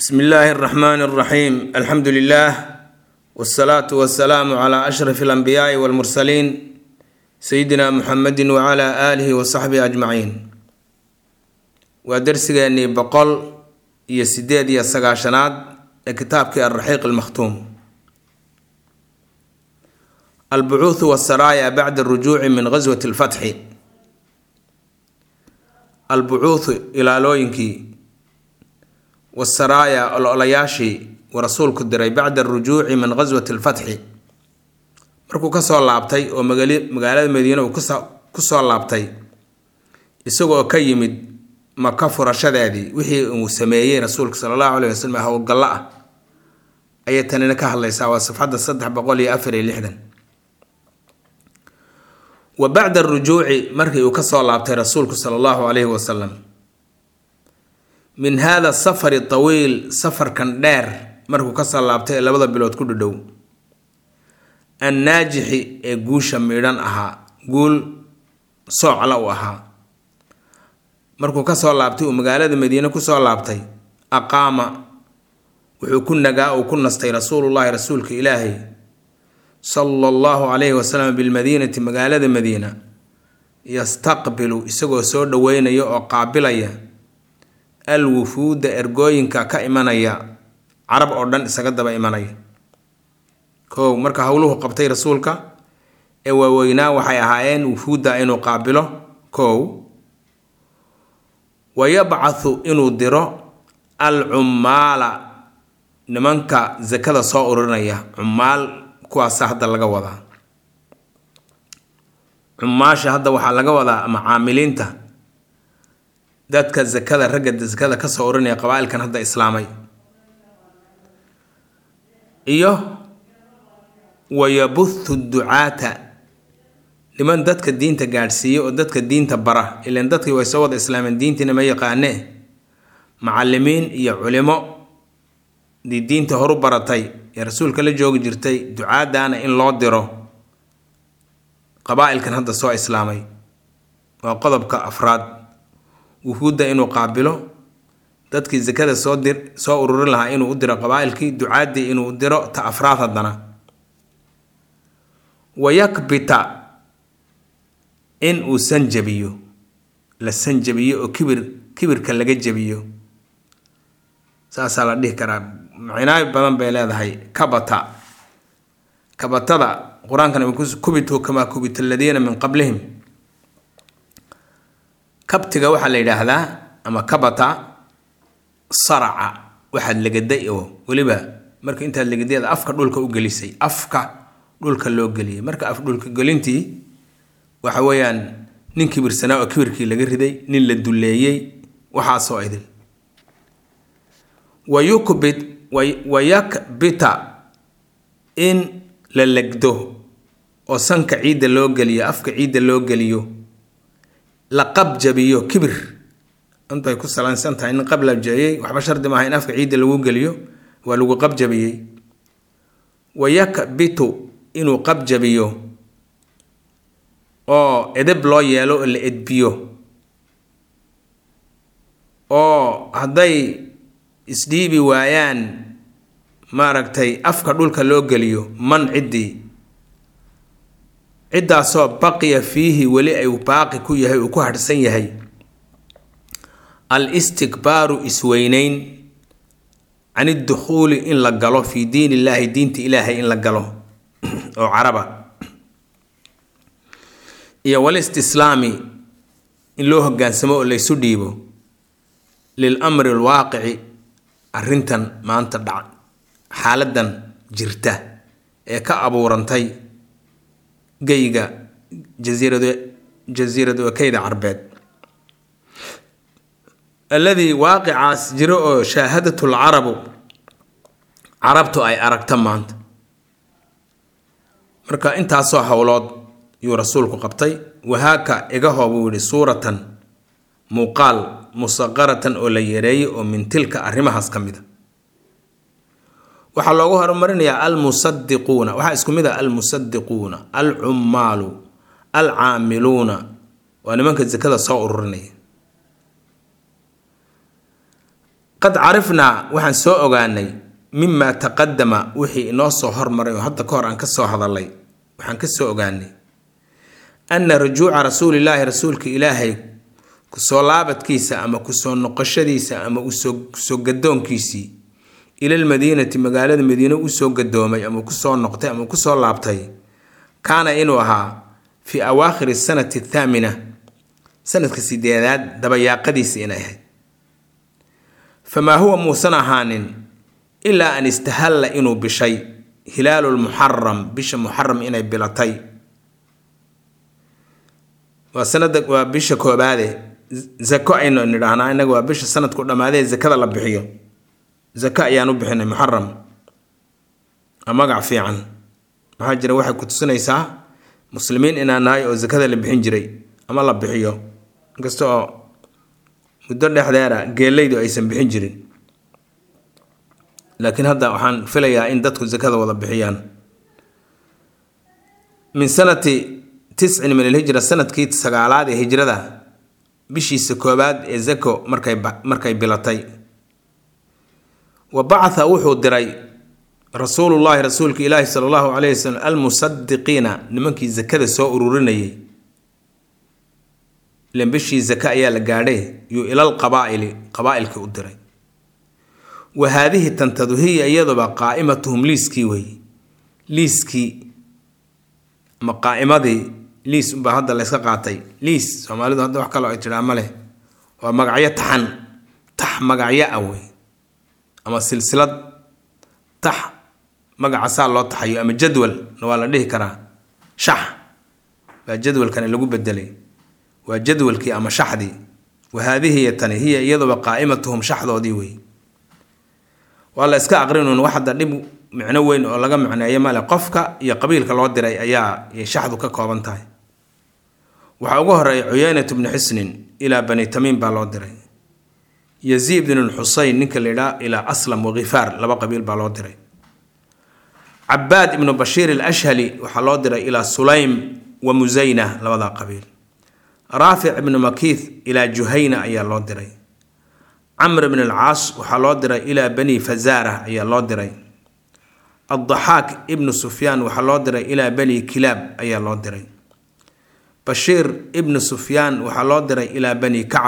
bsmi illaahi اraxmaan اraxiim alxamdu lilah wsalaatu wasalaamu cla ashraf اlanbiyaai wاlmursaliin sayidina muxamedi wcla aalihi wasaxbihi ajmaciin waa dersigeenii boqol iyo sideed iyo sagaashanaad ee kitaabkii alraxiiq almakhtuum albucuuthu wasaraaya bacda arujuuci min gaswati lfatxi albucuuthu ilaalooyinkii wasaraaya ololayaashii uu rasuulku diray bacda arujuuci min gaswati lfatxi markuu kasoo laabtay oo magaalada madiine uu kusoo laabtay isagoo ka yimid maka furashadeedii wixii uu sameeyey rasuulka sala allahu aleyh wasalam howlgallo ah ayay tanina ka hadlaysaa waa safxadda saddex boqol iyo afar iyo lixdan wa bacda arujuuci markii uu kasoo laabtay rasuulku sala allahu aleyhi wasalam min hada safari tawiil safarkan dheer markuu kasoo laabtay ee labada bilood ku dhadhow annaajixi ee guusha midhan ahaa guul soocla u ahaa markuu kasoo laabtay uu magaalada madiine kusoo laabtay aqaama wuxuu ku nagaa uu ku nastay rasuulullahi rasuulka ilaahay sala allahu calayhi wasalam bilmadiinati magaalada madiina yastaqbilu isagoo soo dhaweynaya oo qaabilaya al wufuuda ergooyinka ka imanaya carab oo dhan isaga daba imanaya kow marka howluhu qabtay rasuulka ee waaweynaa waxay ahaayeen wufuudda inuu qaabilo kow wa yabcathu inuu diro al cummaala nimanka sakada soo ururinaya cummaal kuwaasa hadda laga wadaa cummaasha hadda waxaa laga wadaa ama caamiliinta dadka sakada ragga sakada kasoo ururinaya qabaa-ilkan hadda islaamay iyo wayabuthu ducaata niman dadka diinta gaadhsiiya oo dadka diinta bara ilan dadkii way soo wada islaameen diintiina ma yaqaanee macalimiin iyo culimo dii diinta horu baratay ee rasuulka la joogi jirtay ducaadaana in loo diro qabaa-ilkan hadda soo islaamay waa qodobka afraad wuhuudda inuu qaabilo dadkii sakada soo dir soo ururin lahaa inuu u diro qabaa-ilkii ducaaddii inuu diro ta afraad haddana wayakbita in uu sanjabiyo la sanjabiyo oo kibir kibirka laga jabiyo saasaa la dhihi karaa macnaayo badan bay leedahay kabata kabatada qur-aankana kubituu kamaa kubita aladiina min qablihim kabtiga waxaa la yidhaahdaa ama kabata saraca waxaad legaday oo weliba marka intaad legadayad afka dhulka u gelisay afka dhulka loo geliyay marka af dhulka gelintii waxa weeyaan nin kibirsanaa oo kibirkii laga riday nin la dulleeyey waxaasoo idil wayukbit wayakbita in la legdo oo sanka ciidda loo geliyo afka ciidda loo geliyo la qabjabiyo kibir intay ku salaansan tahay nin qablabjabiyey waxba shardi maaha in afka ciidda lagu geliyo waa lagu qabjabiyey wayakbitu inuu qabjabiyo oo edeb loo yeelo oo la edbiyo oo hadday isdhiibi waayaan maaragtay afka dhulka loo geliyo man ciddii ciddaasoo baqiya fiihi weli ay baaqi ku yahay uu ku hadhsan yahay al istikbaaru isweyneyn can iddukhuuli in la galo fii diin illaahi diinta ilaahay in la galo oo caraba iyo walistislaami in loo hogaansamo oo laysu dhiibo lil amri alwaaqici arrintan maanta dhac xaaladan jirta ee ka abuurantay geyga jasiirad jasiirad wakeyda carbeed alladii waaqicaas jiro oo shaahadatu lcarabu carabtu ay aragta maanta marka intaasoo howlood yuu rasuulku qabtay wahaaka igahoo buu yihi suuratan muuqaal musaqaratan oo la yareeyay oo min tilka arrimahaas ka mid a waxaa loogu horumarinayaa almusadiquuna waxaa isku mid ah almusadiquuna alcummaalu alcaamiluuna waa nimanka sakada soo ururinaya qad carifnaa waxaan soo ogaanay mima taqadama wixii inoo soo hormaray oo hadda ka hor aan ka soo hadalay waxaan ka soo ogaanay anna rujuuca rasuulilaahi rasuulka ilaahay kusoo laabadkiisa ama kusoo noqoshadiisa ama usoo gadoonkiisii ilalmadiinati magaalada madiine usoo gadoomay ama kusoo noqtay ama kusoo laabtay kaana inuu ahaa fii awaakhiri sanati athaamina sanadka sideedaad dabayaaqadiisa inay ahayd famaa huwa muusan ahaanin ilaa an istahalla inuu bishay hilaalu lmuxaram bisha muxaram inay bilatay waa sanada waa bisha koobaade zako aynu nidhaahnaa innaga waa bisha sanadku dhammaadee zakada la bixiyo zako ayaan u bixinay muxaram a magac fiican maxaa jira waxay ku tusinaysaa muslimiin inaan nahay oo zakada la bixin jiray ama la bixiyo inkasta oo muddo dhexdeera geelaydu aysan bixin jirin laakiin hadda waxaan filayaa in dadku zakada wada bixiyaan min sanati tiscin min alhijra sanadkii sagaalaad ee hijrada bishiisa koobaad ee zako markay markay bilatay wa bacatha wuxuu diray rasuulullaahi rasuulka ilaahi sala allahu calayhi wasalam almusadiqiina nimankii zakada soo ururinayay ilan bishii zaka ayaa la gaadhay yuu ilal qabaa'ili qabaa'ilkii u diray wa haadihi tantadu hiya iyaduba qaa'imatuhum liiskii weeye liiskii ama qaa'imadii liis unbaa hadda layska qaatay liis soomaalidu hadda wax kaloo ay tidhaa ma leh waa magacyo taxan tax magacyo ah wey ama silsilad tax magacasaa loo taxayo ama jadwalna waa la dhihi karaa shax baa jadwalkani lagu bedelay waa jadwalkii ama shaxdii wa haadihiya tani hiya iyaduba qaa'imatuhum shaxdoodii wey waa la iska aqrinuun wax hadda dhib micno weyn oo laga macneeyo male qofka iyo qabiilka loo diray ayaa shaxdu ka kooban tahay waxaa ugu horeeya cuyeynatu bnu xisnin ilaa bani tamiim baa loo diray yaziid bnu xuseyn ninka la yidhaha ilaa aslam wakhifaar laba qabiil baa loo diray cabaad ibnu bashiir alashhali waxaa loo diray ilaa sulaym wa musayna labadaa qabiil raafic ibnu makiith ilaa juhayna ayaa loo diray camr bn alcaas waxaa loo diray ilaa bani fazaara ayaa loo diray addaxaak ibnu sufyaan waxaa loo diray ilaa bani kilaab ayaa loo diray bashiir ibnu sufyaan waxaa loo diray ilaa bani kacab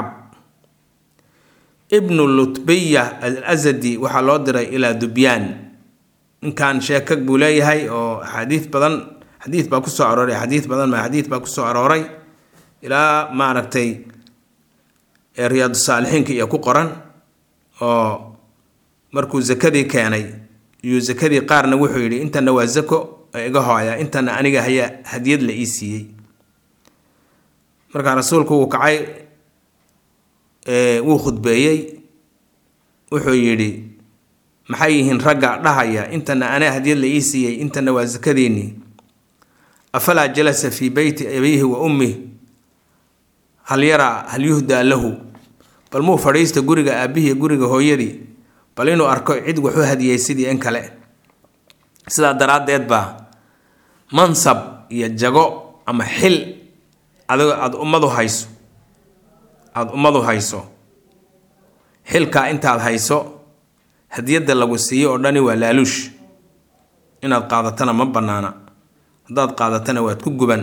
ibnu lutbiya al asadi waxaa loo diray ilaa dubyaan ninkan sheekag buu leeyahay oo axaadiid badan xadiid baa kusoo arooray xadiid badan ma xadiid baa kusoo arooray ilaa maaragtay riyaadu saalixiinka iyo ku qoran oo markuu zakadii keenay iyuu zakadii qaarna wuxuu yidhi intana waa zako iga hooya intana aniga haya hadiyad la ii siiyey markaa rasuulku wuu kacay wuu khudbeeyey wuxuu yidhi maxay yihiin ragga dhahaya intana anaa hadiyad la ii siiyey intana waa zakadiinii afalaa jalasa fii beyti abiihi wa ummih hal yaraa hal yuhdaa lahu bal muu fadhiista guriga aabihii guriga hooyadii bal inuu arko cid waxu hadiyey sidii in kale sidaa daraaddeed baa mansab iyo jago ama xil adigoo aada ummadu hayso aada ummadu hayso xilkaa intaad hayso hadiyadda lagu siiyo oo dhani waa laaluush inaad qaadatana ma bannaana haddaad qaadatana waad ku guban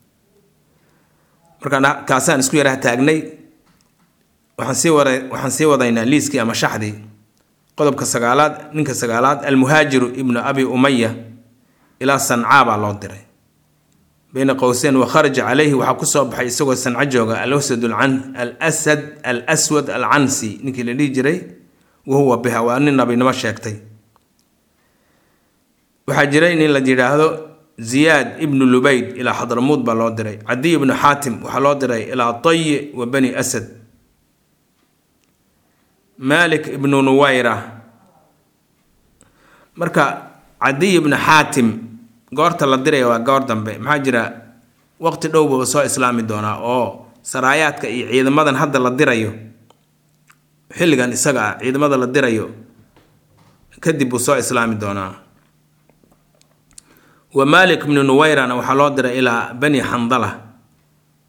markaa kaasaan isku yaraha taagnay waxaan sii wara waxaan sii wadaynaa liiskii ama shaxdii qodobka sagaalaad ninka sagaalaad almuhaajiru ibnu abi umaya ilaa sancaa baa loo diray bayna qowseyn wa kharaja calayhi waxaa kusoo baxay isagoo sanco jooga alwsad alsad al aswad alcansi ninkii la dhihi jiray wahuwa biha waa nin nabinimo sheegtay waxaa jiray nin la yidhaahdo ziyaad ibnu lubayd ilaa xadramuud baa loo diray cadiy ibnu xaatim waxaa loo diray ilaa tayi wa bani asad malik ibnu nuwayra marka cadiy ibnu xaatim goorta la diraya waa goor dambe maxaa jira waqti dhowba uu soo islaami doonaa oo saraayaadka iyo ciidamadan hadda la dirayo xilligan isaga ah ciidamada la dirayo kadib buu soo islaami doonaa wa malik bnu nuwayrana waxaa loo diray ilaa bani xandala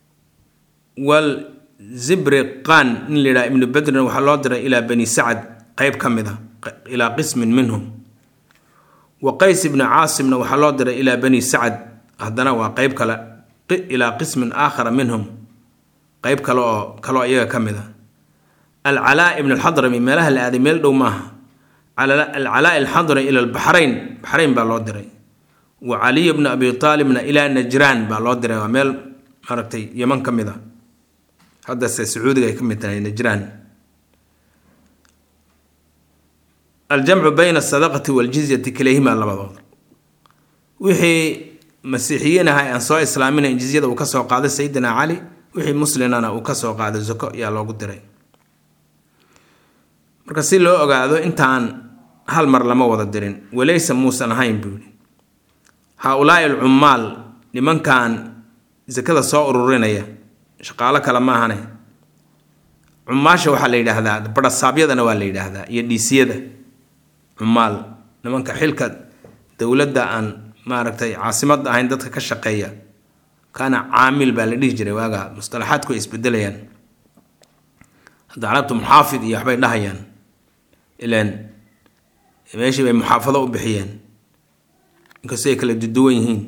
wal zibriqan nin la yidhaha ibnu bedrin waxaa loo diray ilaa bani sacad qeyb ka mid a ilaa qismin minhum wa qays ibni caasimna waxaa loo diray ilaa bani sacad haddana waa qeyb kale ilaa qismin aakhara minhum qeyb kale oo kaloo iyaga ka mid a alcalaa ibn alxadrami meelaha la aaday meel dhow maaha alcalaa alxadrami ila albaxrayn baxrayn baa loo diray wa caliy bna abi aalibna ilaa najraan baa loo diray waa meel maaragtay yeman ka mid a haddase sacuudiga ay ka mid tahay najraan aljamcu bayna asadaqati waljizyati kalayhimaa labadooda wixii masiixiyiin aha aan soo islaaminayn jizyada uu kasoo qaaday sayidina cali wixii muslimana uu kasoo qaaday zako ayaa loogu diray marka si loo ogaado intaan hal mar lama wada dirin walaysa muusan ahayn buu yihi haa-ulaai alcummaal nimankan sakada soo ururinaya shaqaalo kale maahane cumaasha waxaa la yidhaahdaa barasaabyadana waa la yidhaahdaa iyo dhiisiyada cumaal nimanka xilka dowladda aan maaragtay caasimadda ahayn dadka ka shaqeeya kaana caamil baa la dhihi jiray waaga mustalaxaadku ay isbedelayaan hadda carabtu muxaafid iyo waxbay dhahayaan ilaan meeshii bay muxaafado u bixiyeen inkastoo ay kala duduwan yihiin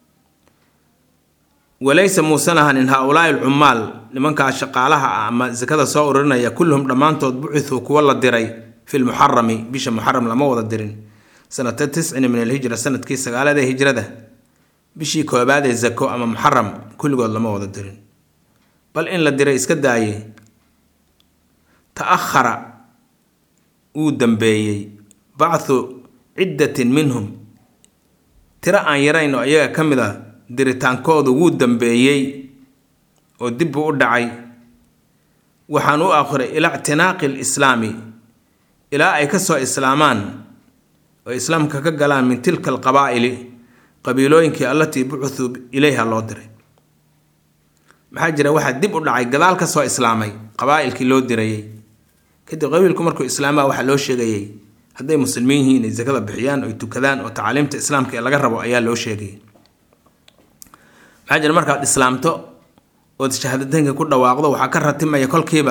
walaysa muusan ahanin haa-ulaai alcummaal nimankaa shaqaalaha ah ama sakada soo ururinaya kulluhum dhammaantood bucithuu kuwa la diray fi lmuxarami bisha muxaram lama wada dirin sanata tiscin min alhijra sanadkii sagaalada hijrada bishii koobaad ee zako ama muxaram kulligood lama wada dirin bal in la diray iska daaye ta-ahara wuu dambeeyey bacthu ciddatin minhum tiro aan yarayn oo iyaga ka mid a diritaankoodu wuu dambeeyey oo dib buu u dhacay waxaan u akhiray ilaa ictinaaqi alislaami ilaa ay ka soo islaamaan oo islaamka ka galaan min tilka alqabaa'ili qabiilooyinkii allatii bucuthuu ilayha loo diray maxaa jira waxaa dib u dhacay gadaal ka soo islaamay qabaa'ilkii loo dirayey kadib qabiilku markuu islaamaa waxaa loo sheegayey hadday muslimiin yihiin inay sakada bixiyaan oy tukadaan oo tacliimta islaamka ee laga rabo ayaa loo sheegayay maxaa jira markaad islaamto ood shahaadateynka ku dhawaaqdo waxaa ka ratimaya kolkiiba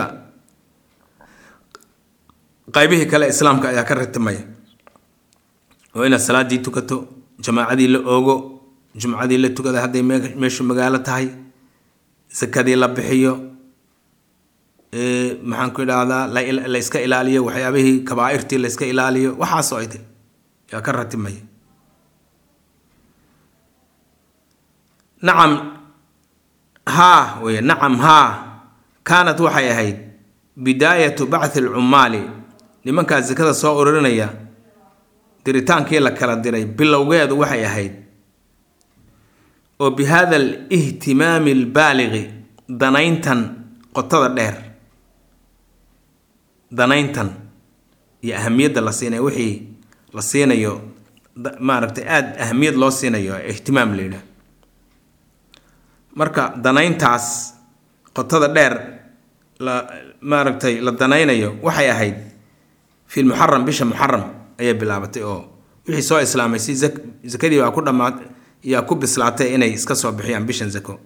qaybihii kale islaamka ayaa ka ratimaya oo inaad salaadii tukato jamaacadii la oogo jumcadii la tukada hadday meeshu magaalo tahay sakadii la bixiyo maxaan ku idhaahdaa la iska ilaaliyo waxyaabihii kabaairtii la iska ilaaliyo waxaasoo idin yaa ka ratimaya nacam haa wey nacam haa kaanat waxay ahayd bidaayatu bacthi alcummaali nimankaa sakada soo ururinaya diritaankii la kala diray bilowgeedu waxay ahayd oo bi hada alihtimaami albaaliqi danayntan qotada dheer danayntan iyo ahamiyadda la siinayo wixii la siinayo maaragtay aada ahamiyad loo siinayo ihtimaam la yidhaah marka danayntaas qotada dheer la maaragtay la danaynayo waxay ahayd fi lmuxaram bisha muxaram ayay bilaabatay oo wixii soo islaamay si sakadii baa ku dhammaat yaa ku bislaatay inay iska soo bixiyaan bishan zako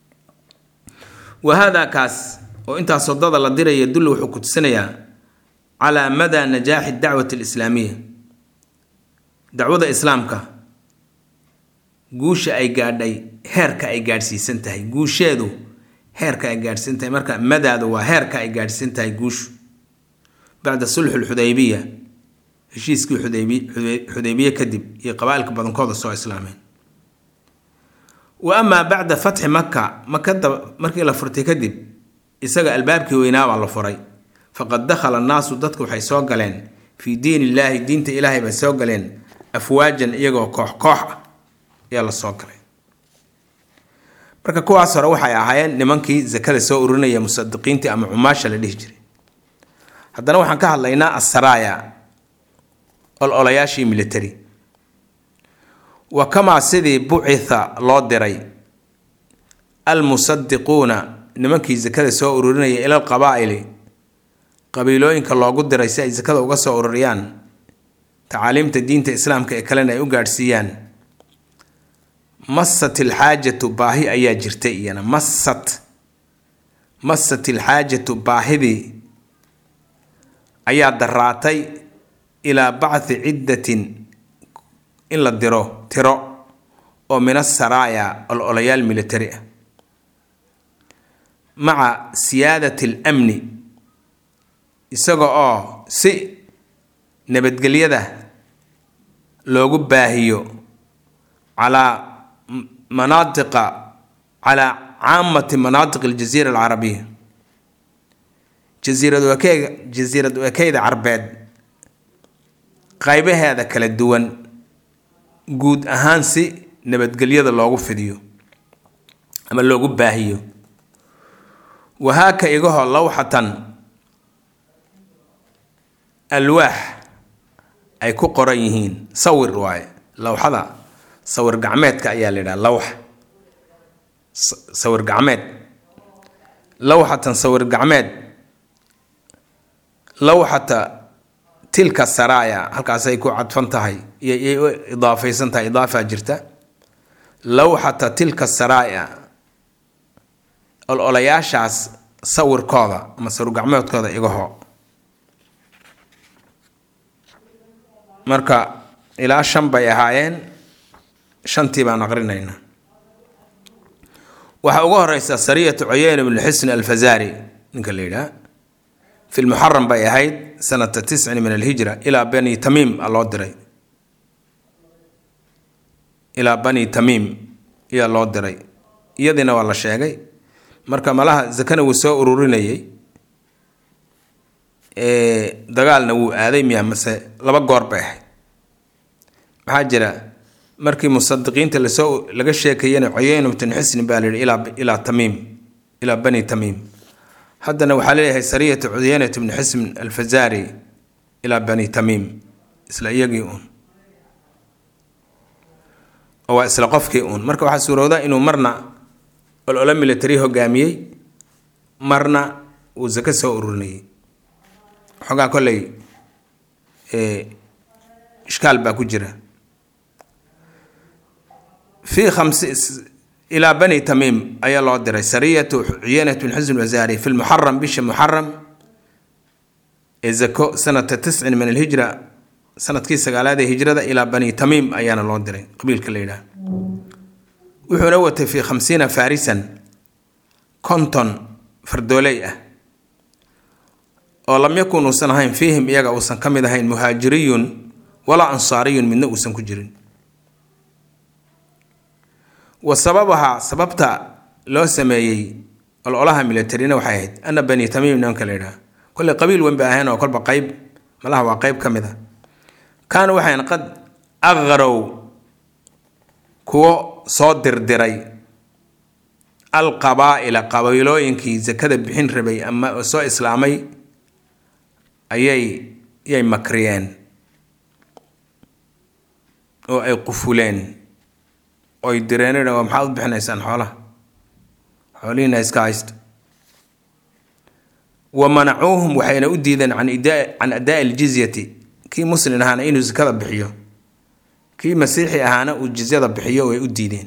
wa haadaa kaas oo intaas wadada la diraya dulli wuxuu ku tusinayaa calaa madaa najaaxi dacwati alislaamiya dacwada islaamka guusha ay gaadhay heerka ay gaadhsiisan tahay guusheedu heerka ay gaadhsiisan tahay marka madaadu waa heerka ay gaadhsiisan tahay guushu bacda sulxu lxudaybiya heshiiskii xudaybiye kadib iyo qabaailka badankooda soo islaameen wa amaa bacda fatxi maka makada markii la furtay kadib isaga albaabkii weynaabaa la furay faqad dakhala annaasu dadku waxay soo galeen fii diin illaahi diinta ilaahay bay soo galeen afwaajan iyagoo koox koox ah ayaa la soo galay marka kuwaas hore waxay ahaayeen nimankii zakada soo urinaya musadiqiintii ama cumaasha la dhihi jiray haddana waxaan ka hadlaynaa asaraaya ololayaashii military wa kamaa sidii bucitha loo diray almusadiquuna nimankii sakada soo ururinaya ila alqabaa'ili qabiilooyinka loogu diray si ay sakada uga soo ururiyaan tacaaliimta diinta islaamka ee kalena ay u gaadhsiiyaan masat ilxaajatu baahi ayaa jirtay iyana masat masat ilxaajatu baahidii ayaa daraatay ilaa bacthi ciddatin in la diro tiro oo min asaraaya ololayaal militari ah maca siyaadati alamni isaga oo si nabadgelyada loogu baahiyo calaa manaatiqa calaa caamati manaatiq aljaziira alcarabiya jasiirad wakeega jasiirad wakeyda carbeed qaybaheeda kala duwan guud ahaan si nabadgelyada loogu fidiyo ama loogu baahiyo wahaaka igaho lawxatan alwaax ay ku qoran yihiin sawir waaye lawxada sawir gacmeedka ayaa la yidhaha lawx sawir gacmeed lawxatan sawir gacmeed lawxata tilka saraaya halkaasay ku cadfan tahay iyay u idaafaysan tahay idaafaa jirta lawxata tilka saraaya ololayaashaas sawirkooda ama sawir gacmeedkooda igaho marka ilaa shan bay ahaayeen shantii baan aqrinaynaa waxaa ugu horeysa sariyatu cuyeyne bnu xisn alfazaari ninka la yidhaha fi lmuxaram bay ahayd sanata tiscin min alhijra ilaa bani tamiim a loo diray ilaa bani tamiim ayaa loo diray iyadiina waa la sheegay marka malaha zakana wuu soo ururinayay dagaalna wuu aaday miya mase laba goor bay ahayd maxaa jira markii musadiqiinta lasoo laga sheekayana cuyeyna bn xisni baa layihi ilaa ilaa tamiim ilaa bani tamiim haddana waxaa leeyahay sariyatu cuyeynat bni xisn alfazaari ilaa bani tamiim isla iyagii uun oo waa isla qofkii uun marka waxaa suurowda inuu marna olola military hogaamiyey marna uu zako soo ururinayay xoogaa kolley ishkaal baa ku jira fi khamsi ilaa bani tamiim ayaa loo diray sariyatu cuyeynat bin xusn wasaari fi lmuxaram bisha muxaram ee zako sanata tiscin min alhijra sanadkii sagaalaad ee hijrada ilaa bani tamiim ayaana loo diray qabiilka la yidhaha wuxuuna watay fi khamsiina farisan konton fardooley ah oo lam yakun uusan ahayn fiihim iyaga uusan ka mid ahayn muhaajiriyun walaa ansaariyun midna uusan ku jirin wa sababaha sababta loo sameeyey ololaha militarina waxay ahayd ana bani tamiim nimanka la yidhaha kolley qabiil weyn bay ahayn oo kolba qayb malaha waa qayb ka mid a kaanu waxayn qad aqarow kuwo soo dirdiray alqabaa'ila qabiilooyinkii sakada bixin rabay ama soo islaamay ayay yay makriyeen oo ay qufuleen oy direen waa maxaad u bixinaysaan xoolaha xoolihiina iska haysta wa manacuuhum waxayna u diideen can can adaa aljizyati kii muslin ahaana inuu sakada bixiyo kii masiixi ahaana uu jizyada bixiyo way u diideen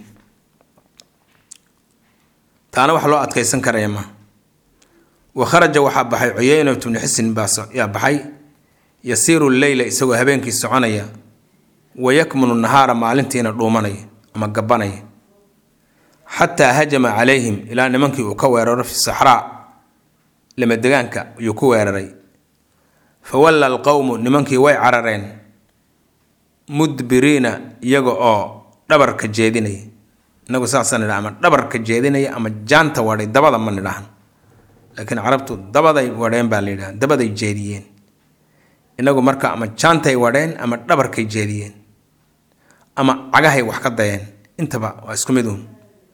taana wax loo adkaysan karaya ma wa kharaja waxaa baxay cuyeynat bnu xisn baa yaa baxay yasiiru leyla isagoo habeenkii soconaya wa yakmunu nahaara maalintiina dhuumanaya ama gabanaya xataa hajama calayhim ilaa nimankii uu ka weeraro fi saxraa lamadegaanka ayuu ku weeraray fa walla alqowmu nimankii way carareen mudbiriina iyaga oo dhabarka jeedinaya inagu saasaan nidha ama dhabarka jeedinaya ama jaanta wadhay dabada ma nidhahan laakiin carabtu dabaday wadheen baa la yidhaha dabaday jeediyeen inagu marka ama jaantay wadheen ama dhabarkay jeediyeen ama cagahay wax ka dayeen intaba waa isku mid uun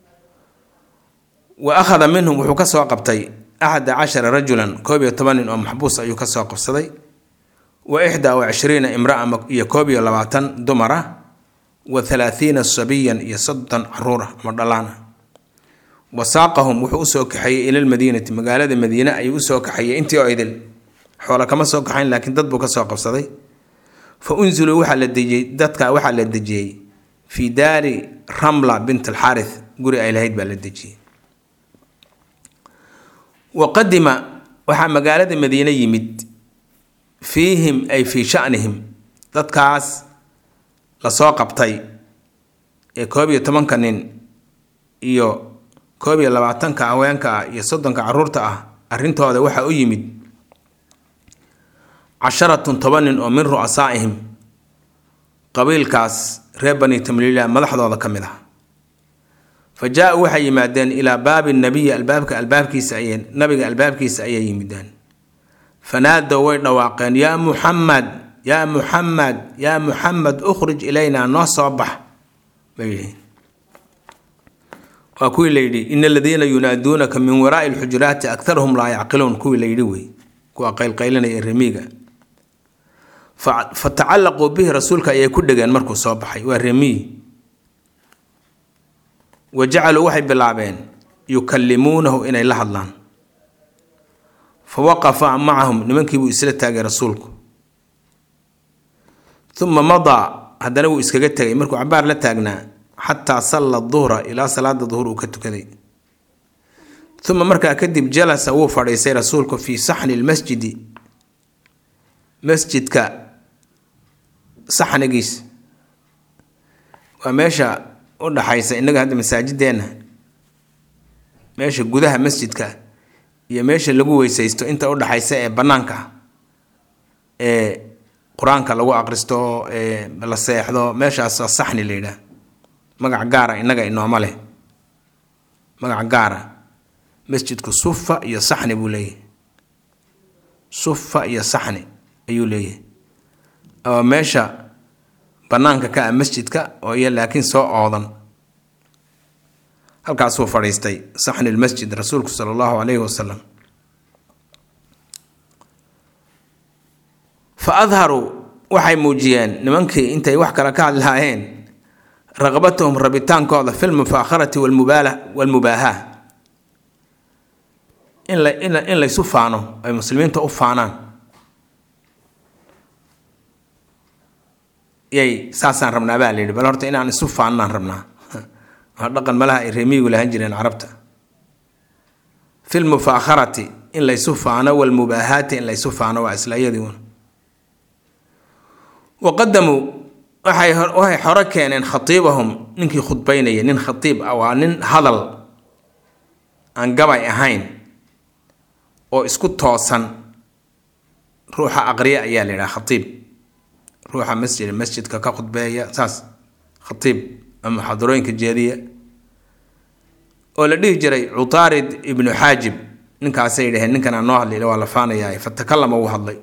wa akhada minhum wuxuu ka soo qabtay axada cashara rajulan koob iyo toban nin oo maxbuus ayuu ka soo qabsaday wa ixdaa wa cishriina imraa iyo koob iyo labaatan dumar ah wa halaathiina sabiyan iyo soddon caruur ah ama dhalaan ah wa saaqahum wuxuu usoo kaxeeyey ila lmadiinati magaalada madiine ayuu usoo kaxeeyey intii oo idil xoola kama soo kaxayn laakiin dad buu ka soo qabsaday fa unziluu waxaa la dejiyey dadka waxaa la dejiyey fii daari ramla bint alxaarith guri ay lahayd baa la dejiyey wa qadima waxaa magaalada madiine yimid fiihim ay fii shanihim dadkaas lasoo qabtay ee koob iyo tobanka nin iyo koob iyo labaatanka haweenka ah iyo soddonka caruurta ah arrintooda waxaa u yimid casharatun toban nin oo min ru'asaa'ihim qabiilkaas reer bani tamliila madaxdooda ka mid ah fa jaa-uu waxay yimaadeen ilaa baabi nabiyi albaabka albaabkiisa ayay nabiga albaabkiisa ayay yimideen fanaadow way dhawaaqeen yaa muxamed yaa muxamed yaa muxamed ukhrij ilaynaa noo soo bax bay yihiin waa kuwii layidhi ina aladiina yunaaduunaka min waraai lxujuraati aktaruhum laa yacqiluun kuwii layidhi wey kuwa qaylqaylinaya remiiga fa tacallaquu bihi rasuulka ayay ku dhegeen markuu soo baxay waa remiy wa jacaluu waxay bilaabeen yukallimuunahu inay la hadlaan fa waqafa macahum nimankiibuu isla taagay rasuulku uma madaa haddana wuu iskaga tegay markuu cabaar la taagnaa xataa salla duhra ilaa salaada duhur uu ka tukaday uma markaa kadib jalasa wuu fadhiistay rasuulku fii saxni lmasjidi masjidka saxnigiis waa meesha u dhaxaysa innaga hadda masaajideenna meesha gudaha masjidka iyo meesha lagu weysaysto inta u dhaxaysa ee bannaanka ee qur-aanka lagu aqristo ee la seexdo meeshaas waa saxni la yidhaah magac gaara innaga inooma leh magac gaara masjidku sufa iyo saxni buu leeyahay sufa iyo saxni ayuu leeyahay oo meesha bannaanka ka ah masjidka oo iyo laakiin soo oodan halkaasuu fadhiistay saxni lmasjid rasuulku sala allahu calayhi wasalam fa adharuu waxay muujiyeen nimankii intay wax kale ka hadlaayeen raqbatahum rabitaankooda fi lmufaakharati walmubaala walmubaahaa in la in in laysu faano ay muslimiinta u faanaan yay saasaan rabnaa baa layidhi bal horta inaan isu faannaan rabnaa waa dhaqan malaha ay reemiyigu lahan jireen carabta fi lmufaakharati in laysu faano walmubaahaati in laysu faano waa isla iyadii un waqadamuu waxay waxay xore keeneen khatiibahum ninkii khudbaynaya nin khatiib ah waa nin hadal aan gabay ahayn oo isku toosan ruuxa aqriya ayaa la yidhaha khatiib ruuxa masjid masjidka ka khudbeeya saas khatiib ama muxaadarooyinka jeediya oo la dhihi jiray cutaarid ibnu xaajib ninkaasay dhaheen ninkan aan noo hadlayla waa la faanayaa fatakalama wuu hadlay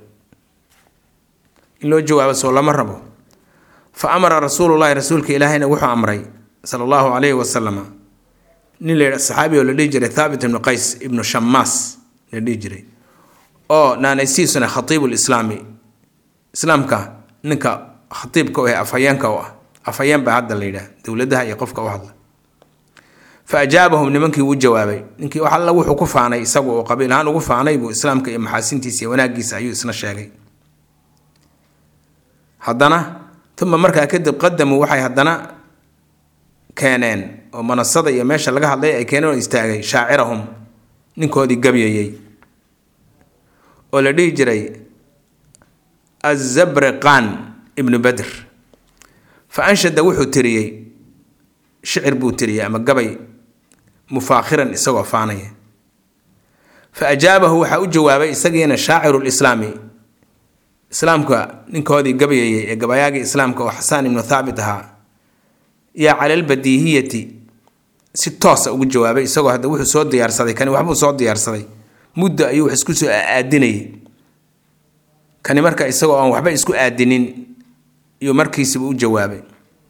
in loo jawaabo soo lama rabo fa amara rasuulullahi rasuulka ilaahayna wuxuu amray sala allahu calayhi wasalama nin la saxaabi oo la dhihi jiray thaabit ibnu qays ibnu shamaas la dhihi jiray oo naanaysiisuna khatiibu lislaami islaamka ninka khatiibka u ah afhayeenka u ah afhayeen baa hadda la yidhaah dowladaha iyo qofka u hadla fa ajaabahum nimankii wuu jawaabay ninkii wax alla wuxuu ku faanay isagu oo qabiil ahaan ugu faanay buu islaamka iyo maxaasintiisa iyo wanaaggiisa ayuu isna sheegay haddana uma markaa kadib qadamuu waxay haddana keeneen oo manasada iyo meesha laga hadlay ay keeneen oo istaagay shaacirahum ninkoodii gabyayey oo la dhihi jiray azabriqan ibnu badr fa anshada wuxuu tiriyey shicir buu tiriyey ama gabay mufaakhiran isagoo faanaya fa ajaabahu waxaa u jawaabay isagiina shaaciru lislaami islaamka ninkoodii gabayayey ee gabayaagii islaamka oo xasaan ibnu thaabit ahaa yaa cala albadiihiyati si toosa ugu jawaabay isagoo hadda wuxuu soo diyaarsaday kani waxbuu soo diyaarsaday muddo ayuu wax isku soo aadinayay kani marka isagoo aan waxba isku aadinin iyuu markiisiba u jawaabay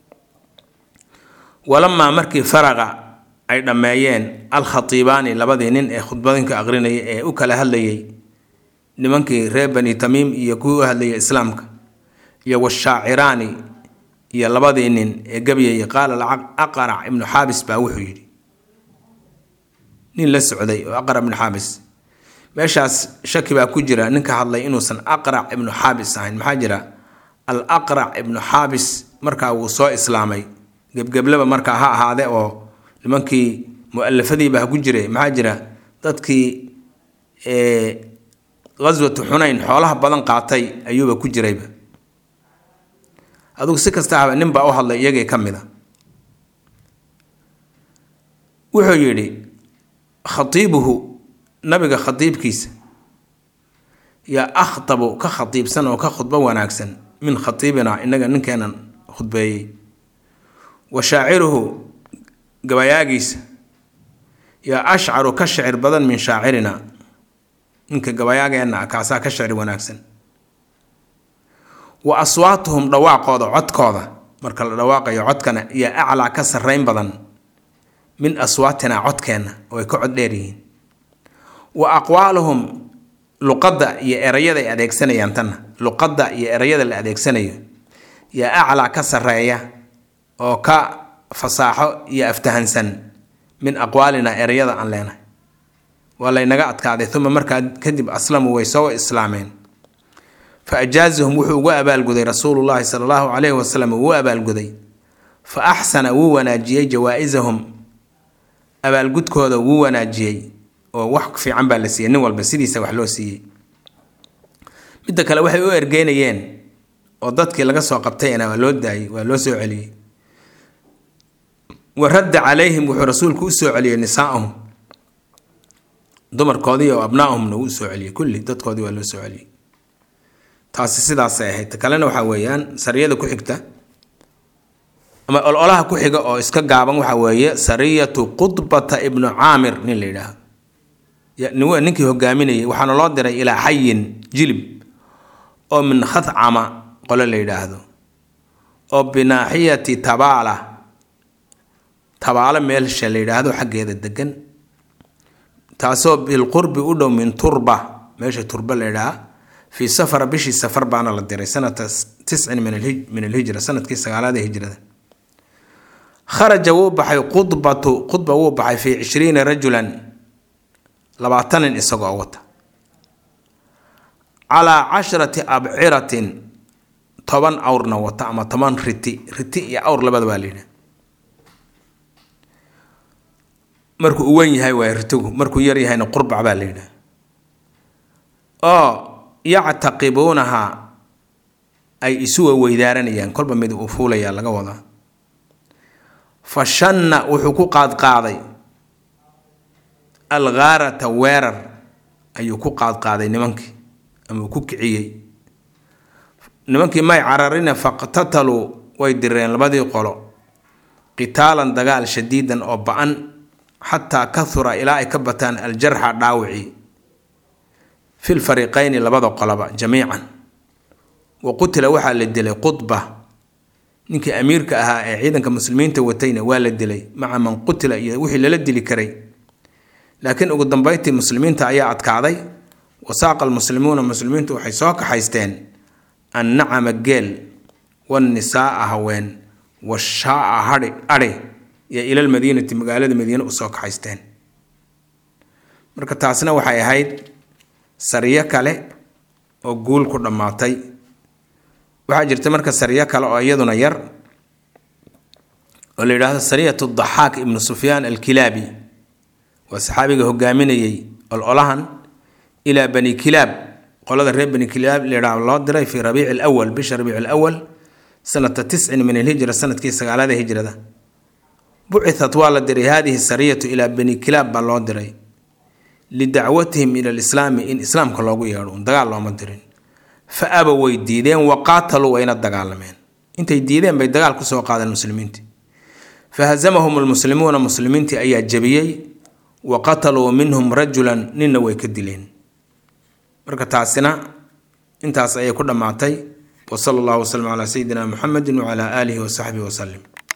walamaa markii faraqa ay dhammeeyeen alkhatiibaani labadii nin ee khudbadinka aqrinaya ee u kala hadlayay nimankii reer bani tamiim iyo kuwii u hadlayay islaamka iyo washaaciraani iyo labadii nin ee gabyayay qaala aqrac ibnu xaabis baa wuxuu yidhi nin la socday oo aqrac ibnu xaabis meeshaas shaki baa ku jira ninka hadlay inuusan aqrac ibnu xaabis ahayn maxaa jira al aqrac ibnu xaabis markaa wuu soo islaamay gebgeblaba markaa ha ahaade oo nimankii mu-alafadiiba ha ku jire maxaa jira dadkii ghaswatu xunayn xoolaha badan qaatay ayuuba ku jirayba adugu si kasta haba nin baa u hadlay iyagii ka mid a wuxuu yidhi khatiibuhu nabiga khatiibkiisa yaa akhtabu ka khatiibsan oo ka khudbo wanaagsan min khatiibinaa innaga ninkeenan khudbeeyey wa shaaciruhu gabayaagiisa yaa ashcaru ka shicir badan min shaacirina ninka gabayaageenna ah kaasaa ka shicir wanaagsan wa aswaatuhum dhawaaqooda codkooda marka la dhawaaqayo codkana yaa aclaa ka sarrayn badan min aswaatinaa codkeenna oo ay ka cod dheer yihiin wa aqwaaluhum luqadda iyo erayada ay adeegsanayaan tanna luqadda iyo erayada la adeegsanayo yaa aclaa ka sarreeya oo ka fasaaxo iyo aftahansan min aqwaalina erayada aan leenahay waa laynaga adkaaday uma markaa kadib aslamuu way soo islaameen fa ajaazahum wuxuu ugu abaalguday rasuulullaahi sala allahu calayhi wasalam ugu abaalguday fa axsana wuu wanaajiyey jawaa-isahum abaalgudkooda wuu wanaajiyey oo wax fiican baa la siiyey nin walba sidiisa wax loo siiyey midda kale waxay u ergeynayeen oo dadkii laga soo qabtayna waa loo daayey waa loo soo celiyey wa radda calayhim wuxuu rasuulku u soo celiyey nisaa'ahum dumarkoodii oo abnaa'ahumna wuu usoo celiyey kulli dadkoodii waa loo soo celiyey taasi sidaasay ahayd kalena waxaa weeyaan sariyada ku xigta ama ololaha ku xiga oo iska gaaban waxaa weeye sariyatu qudbata ibnu caamir nin la yidhaahdo ninkii hogaaminayay waxaana loo diray ilaa xayin jilib oo min khadcama qole la yidhaahdo oo binaaxiyati tabaala tabaalo meelsha la yidhaahdo xaggeeda degan taasoo bilqurbi u dhow min turba meesha turba la yidhaha fii safara bishii safar baana la diray sanata tiscin min alhijra sanadkii sagaalaada hijrada kharaja wuu baxay qudbatu qudba wuu baxay fii cishriina rajulan labaatan nin isagoo wata calaa casharati abciratin toban awrna wata ama toban riti riti iyo awr labada baa layidhi markuu u wen yahay waay ritigu markuu yar yahayna qurbac baa layidhi oo yactaqibuunaha ay isuwa weydaaranayaan kolba mid uu fuulayaa laga wadaa fa shanna wuxuu ku qaadqaaday alghaarata weerar ayuu ku qaadqaaday nimankii ama uu ku kiciyey nimankii may cararine faqtataluu way direen labadii qolo qitaalan dagaal shadiidan oo ba-an xataa kahura ilaa ay ka bataan aljarxa dhaawicii fil fariiqayni labada qoloba jamiican wa qutila waxaa la dilay qudba ninkii amiirka ahaa ee ciidanka muslimiinta watayna waa la dilay maca man qutila iyo wixii lala dili karay laakiin ugu dambeyntii muslimiinta ayaa adkaaday wasaaqa almuslimuuna muslimiintu waxay soo kaxaysteen annacama geel wannisaaa haween washaaa hadhi adhi iyo ilalmadiinati magaalada madiine usoo kaxaysteen marka taasna waxay ahayd sariyo kale oo guul ku dhammaatay waxaa jirta marka sariyo kale oo iyaduna yar oo la yidhaahdo sariyatu daxaak ibnu sufyaan alkilaabi waa saxaabiga hogaaminayey ololahan ilaa bani kilaab qolada reer bani kilaab layidhaah loo diray fii rabiici lwal bisha rabiici lwal sanata tiscin min alhijra sanadkii sagaalada hijrada bucitat waa la diray haadihi sariyatu ilaa bani kilaab baa loo diray lidacwatihim ila lislaami in islaamka loogu yeedho un dagaal looma dirin fa aba way diideen wa qaataluu wayna dagaalameen intay diideen bay dagaal kusoo qaadeen muslimiintii fa hazamahum almuslimuuna muslimiintii ayaa jabiyey wa qataluu minhum rajulan ninna way ka dileen marka taasina intaas ayay ku dhammaatay wa sala allahu wasalam calaa sayidina muxamedin wacalaa aalihi wa saxbihi wasalim